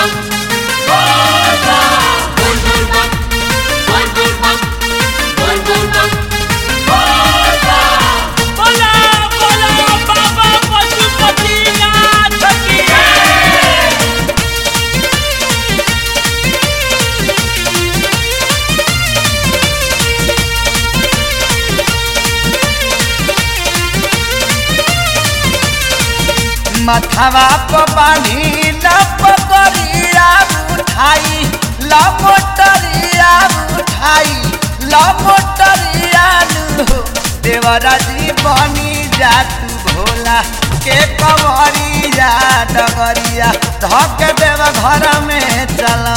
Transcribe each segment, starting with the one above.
बोला बोला बाबा पशुपतिनाथ की मथवा प बानी न पकड़िया उठाई ल मोटरिया उठाई ल मोटरिया नु देवरा जी बनी जा तू भोला के कवरिया डगरिया धक देव घर में चला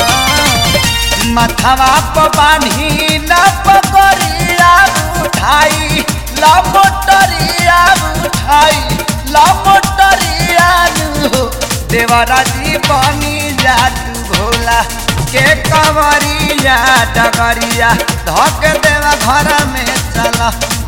मथवा प बानी न पकड़िया उठाई ल मोटरिया उठाई ल मोटरिया नु देवरा जी बनी जा तू भोला के कवरिया डगरिया धक देव घर में चला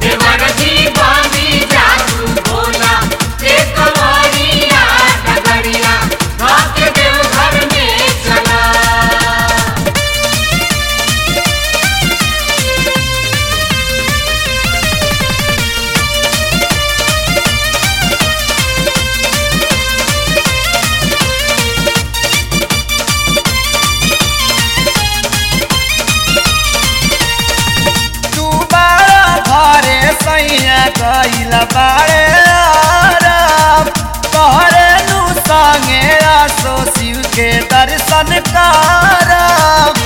तू बारा घरे सैया गइल बारे आराम तोहरे नु संगे आसो शिव के दर्शन करम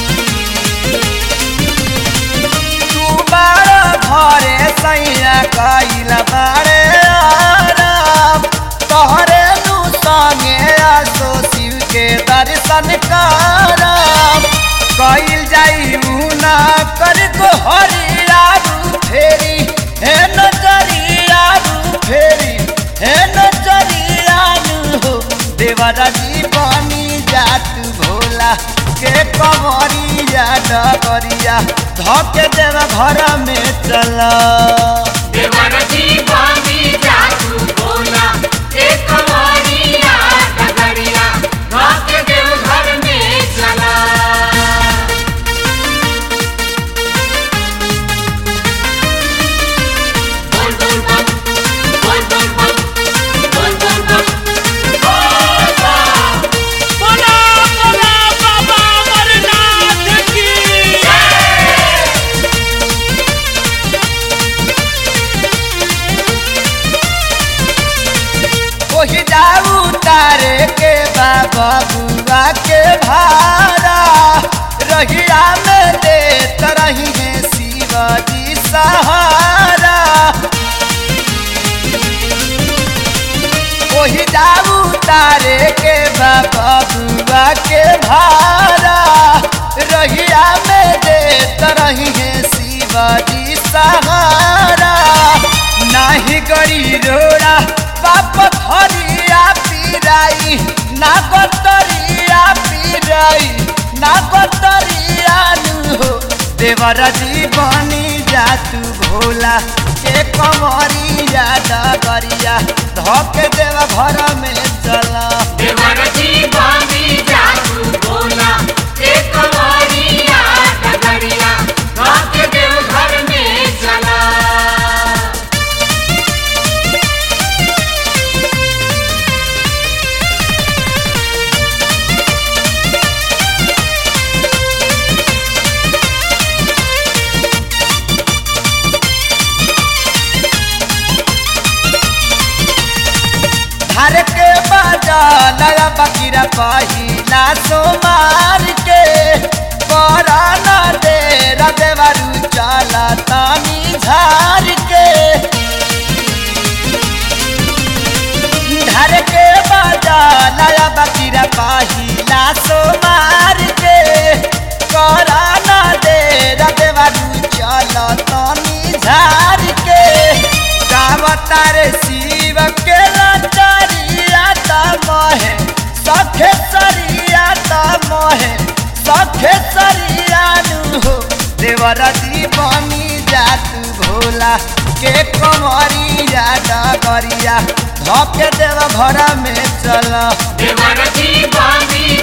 तू बारा घरे सैया गइल बारे आराम तोहरे नु संगे आसो शिव के दर्शन करम कइल जाई मुना कर को हरिया रू फेरी हे नजरिया रू फेरी हे नजरिया रू हो देवरा जी बनी जात भोला के कवरिया डगरिया धके देव घर में चला बोला बोला बाबा अमरनाथ की ओही जाऊ तारे के बाबा बुआ के भारा रहिया में देत रही है शिवाजी सहारा ओही जाऊ तारे के बाबा बुआ के भारा रहिया में देत रही है शिवाजी सहारा नाही गरी रोड़ा बाप थरिया पीराई ना गतरिया पीराई ना गतरिया नु हो देवरा जी बनी जा तू भोला के कमरिया डगरिया धक देव घर में चला हर के बाजा नया बकीरा पहिला सोमार के पराना दे रदेवरु चला तानी झार के धर के बाजा नया बकीरा पहिला सोमार के पराना दे रदेवरु चला तानी झार के गावतार शिव के लाचारिया तमहे सखे सरिया तमहे सखे सरिया नु हो देवरा दी बनी जात भोला के कमरिया डगरिया धके देव घर में चल देवर जी बांधी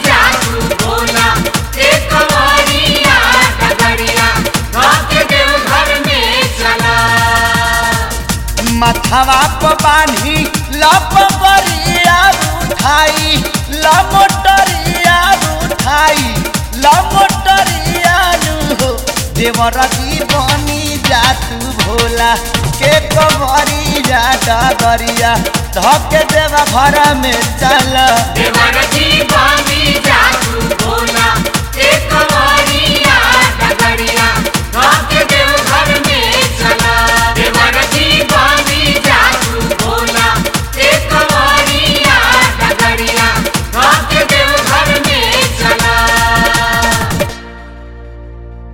मथवा प बान्ही लप बरिया उठाई लमोटरिया उठाई लमोटरिया नु हो देवर बनी जा तू भोला के कबरी जा डगरिया धके देवा घर में चल देवर जीवानी जादू बोला एक वारिया डगरिया